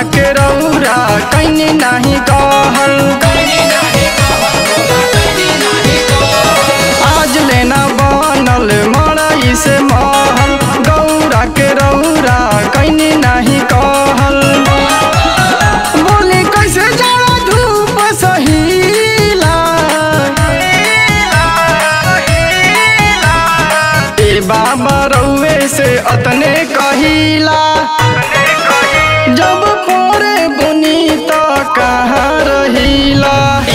के रौरा कैनी नाही कहल आज लेना बनल मड़ई से महल गौरा के रौरा कैनी नाही कहल बोले कैसे जाड़ा धूप सहीला ए बाबा रउए से अतने कहिला जब पोरे बुनी तो कहाँ रहिला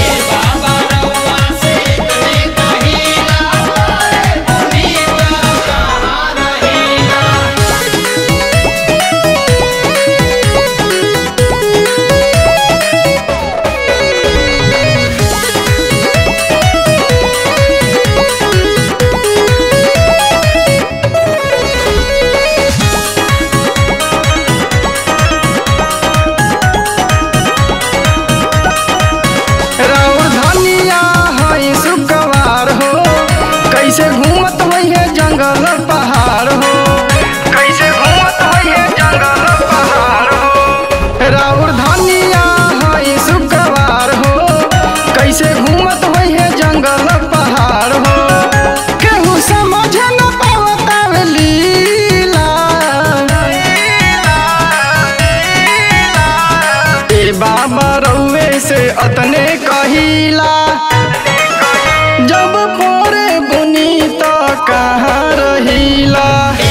राउर धनिया है सुकवार हो कैसे घूमत होई है जंगल पहाड़ हो कैसे घूमत होई है जंगल पहाड़ हो राउर धनिया है सुकवार हो कैसे घूमत होई है जंगल पहाड़ हो केहू समझ न पावत लीला ए बाबा रउए से अतने कहिला जब पोरे बुनी तो कहाँ रहिला